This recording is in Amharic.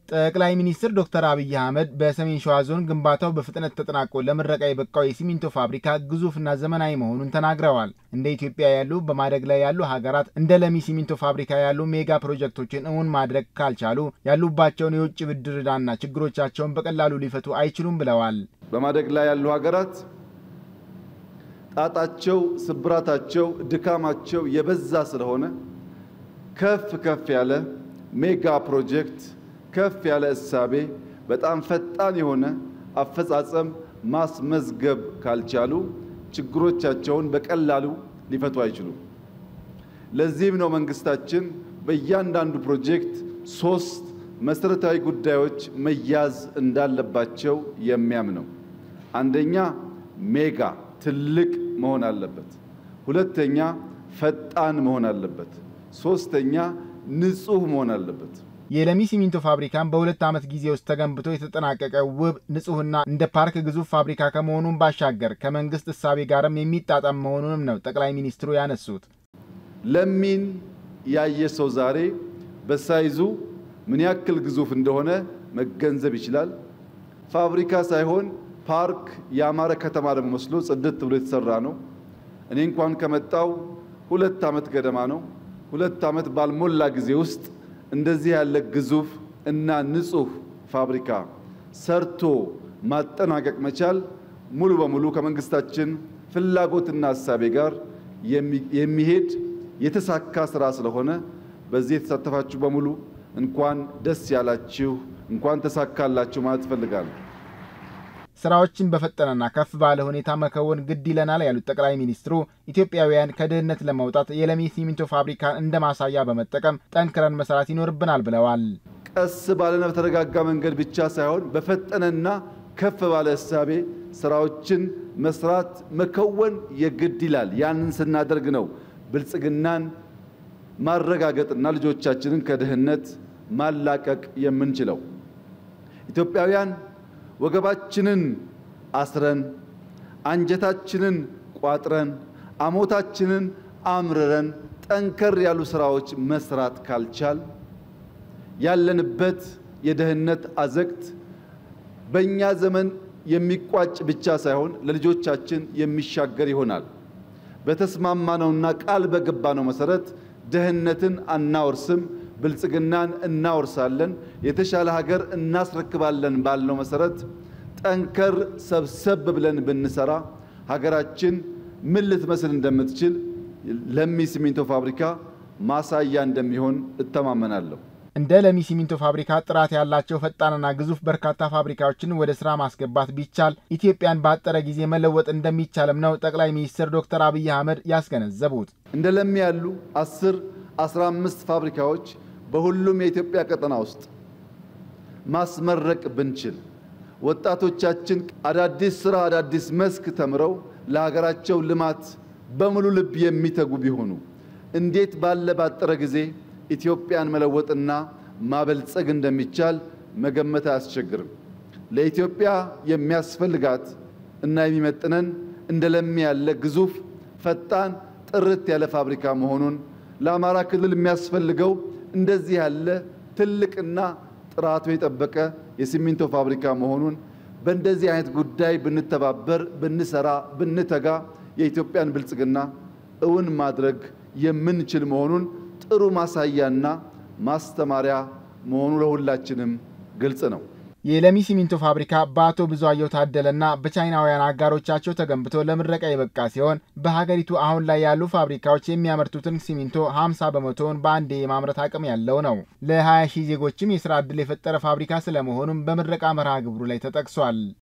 ጠቅላይ ሚኒስትር ዶክተር አብይ አህመድ በሰሜን ሸዋ ዞን ግንባታው በፍጥነት ተጠናቆ ለምረቃ የበቃው የሲሚንቶ ፋብሪካ ግዙፍና ዘመናዊ መሆኑን ተናግረዋል። እንደ ኢትዮጵያ ያሉ በማደግ ላይ ያሉ ሀገራት እንደ ለሚ ሲሚንቶ ፋብሪካ ያሉ ሜጋ ፕሮጀክቶችን እውን ማድረግ ካልቻሉ ያሉባቸውን የውጭ ብድር ዕዳና ችግሮቻቸውን በቀላሉ ሊፈቱ አይችሉም ብለዋል። በማደግ ላይ ያሉ ሀገራት ጣጣቸው፣ ስብራታቸው፣ ድካማቸው የበዛ ስለሆነ ከፍ ከፍ ያለ ሜጋ ፕሮጀክት ከፍ ያለ እሳቤ በጣም ፈጣን የሆነ አፈጻጸም ማስመዝገብ ካልቻሉ ችግሮቻቸውን በቀላሉ ሊፈቱ አይችሉም። ለዚህም ነው መንግስታችን በእያንዳንዱ ፕሮጀክት ሶስት መሰረታዊ ጉዳዮች መያዝ እንዳለባቸው የሚያምነው። አንደኛ ሜጋ ትልቅ መሆን አለበት። ሁለተኛ ፈጣን መሆን አለበት። ሶስተኛ ንጹህ መሆን አለበት። የለሚ ሲሚንቶ ፋብሪካን በሁለት ዓመት ጊዜ ውስጥ ተገንብቶ የተጠናቀቀ ውብ ንጹህና እንደ ፓርክ ግዙፍ ፋብሪካ ከመሆኑም ባሻገር ከመንግስት እሳቤ ጋርም የሚጣጣም መሆኑንም ነው ጠቅላይ ሚኒስትሩ ያነሱት። ለሚን ያየ ሰው ዛሬ በሳይዙ ምን ያክል ግዙፍ እንደሆነ መገንዘብ ይችላል። ፋብሪካ ሳይሆን ፓርክ፣ ያማረ ከተማ ደግሞ መስሎ ጽድት ብሎ የተሰራ ነው። እኔ እንኳን ከመጣው ሁለት ዓመት ገደማ ነው። ሁለት ዓመት ባልሞላ ጊዜ ውስጥ እንደዚህ ያለ ግዙፍ እና ንጹህ ፋብሪካ ሰርቶ ማጠናቀቅ መቻል ሙሉ በሙሉ ከመንግስታችን ፍላጎትና ሀሳቤ ጋር የሚሄድ የተሳካ ስራ ስለሆነ በዚህ የተሳተፋችሁ በሙሉ እንኳን ደስ ያላችሁ፣ እንኳን ተሳካላችሁ ማለት እፈልጋለሁ። ስራዎችን በፈጠነና ከፍ ባለ ሁኔታ መከወን ግድ ይለናል ያሉት ጠቅላይ ሚኒስትሩ ኢትዮጵያውያን ከድህነት ለመውጣት የለሚ ሲሚንቶ ፋብሪካን እንደ ማሳያ በመጠቀም ጠንክረን መስራት ይኖርብናል ብለዋል። ቀስ ባለና በተረጋጋ መንገድ ብቻ ሳይሆን በፈጠነና ከፍ ባለ እሳቤ ስራዎችን መስራት መከወን የግድ ይላል። ያንን ስናደርግ ነው ብልጽግናን ማረጋገጥና ልጆቻችንን ከድህነት ማላቀቅ የምንችለው። ኢትዮጵያውያን ወገባችንን አስረን አንጀታችንን ቋጥረን አሞታችንን አምርረን ጠንከር ያሉ ስራዎች መስራት ካልቻል ያለንበት የድህነት አዘቅት በእኛ ዘመን የሚቋጭ ብቻ ሳይሆን ለልጆቻችን የሚሻገር ይሆናል። በተስማማነውና ቃል በገባነው መሰረት ድህነትን አናወርስም፣ ብልጽግናን እናወርሳለን፣ የተሻለ ሀገር እናስረክባለን ባልነው መሰረት ጠንከር ሰብሰብ ብለን ብንሰራ ሀገራችን ምን ልትመስል እንደምትችል ለሚ ሲሚንቶ ፋብሪካ ማሳያ እንደሚሆን እተማመናለሁ። እንደ ለሚ ሲሚንቶ ፋብሪካ ጥራት ያላቸው ፈጣንና ግዙፍ በርካታ ፋብሪካዎችን ወደ ስራ ማስገባት ቢቻል ኢትዮጵያን በአጠረ ጊዜ መለወጥ እንደሚቻልም ነው ጠቅላይ ሚኒስትር ዶክተር አብይ አህመድ ያስገነዘቡት። እንደ ለሚ ያሉ አስር አስራ አምስት ፋብሪካዎች በሁሉም የኢትዮጵያ ቀጠና ውስጥ ማስመረቅ ብንችል ወጣቶቻችን አዳዲስ ስራ አዳዲስ መስክ ተምረው ለሀገራቸው ልማት በሙሉ ልብ የሚተጉ ቢሆኑ እንዴት ባለ ባጠረ ጊዜ ኢትዮጵያን መለወጥና ማበልጸግ እንደሚቻል መገመት አያስቸግርም። ለኢትዮጵያ የሚያስፈልጋት እና የሚመጥነን እንደ ለሚ ያለ ግዙፍ፣ ፈጣን፣ ጥርት ያለ ፋብሪካ መሆኑን ለአማራ ክልል የሚያስፈልገው እንደዚህ ያለ ትልቅና ጥራቱ የጠበቀ የሲሚንቶ ፋብሪካ መሆኑን በእንደዚህ አይነት ጉዳይ ብንተባበር፣ ብንሰራ፣ ብንተጋ የኢትዮጵያን ብልጽግና እውን ማድረግ የምንችል መሆኑን ጥሩ ማሳያና ማስተማሪያ መሆኑ ለሁላችንም ግልጽ ነው። የለሚ ሲሚንቶ ፋብሪካ በአቶ ብዙአየሁ ታደለና በቻይናውያን አጋሮቻቸው ተገንብቶ ለምረቃ የበቃ ሲሆን በሀገሪቱ አሁን ላይ ያሉ ፋብሪካዎች የሚያመርቱትን ሲሚንቶ 50 በመቶውን በአንዴ የማምረት አቅም ያለው ነው። ለ20 ሺህ ዜጎችም የስራ ዕድል የፈጠረ ፋብሪካ ስለመሆኑም በምረቃ መርሃ ግብሩ ላይ ተጠቅሷል።